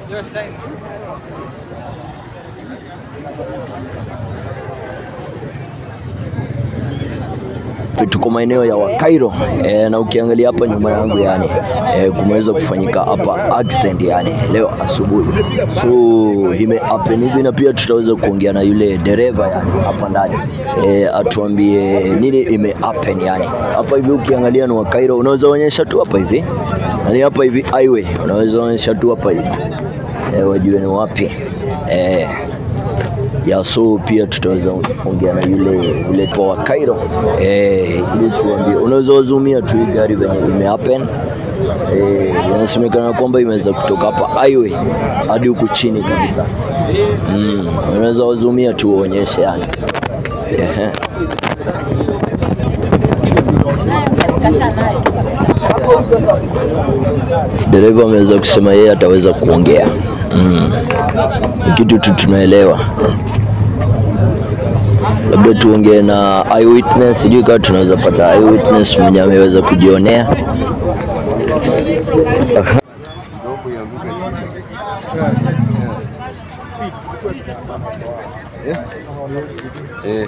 tuko maeneo ya Wakairo e, na ukiangalia hapa nyuma yangu yani e, kumeweza kufanyika hapa accident yani leo asubuhi, so ime happen hivi, na pia tutaweza kuongea na yule dereva yani hapa ndani e, atuambie nini ime happen yani hapa hivi. Ukiangalia ni Wakairo, unaweza onyesha tu hapa hivi yani hapa hivi highway, unaweza onyesha tu hapa hivi e, wajue ni wapi e, ya so pia tutaweza ongea na yule yule wa Cairo eh, ili tuambie, unaweza wazumia tu hii gari venye ime happen eh, inasemekana kwamba imeweza kutoka hapa highway hadi huku chini kabisa. Mm, unaweza wazumia tu uonyeshe yani. Ehe. Dereva ameweza kusema yeye ataweza kuongea. Mm. Ni kitu tu tunaelewa, labda tuongee na eyewitness, sijui kama tunaweza pata eyewitness mwenye ameweza kujionea. Aha. Eh.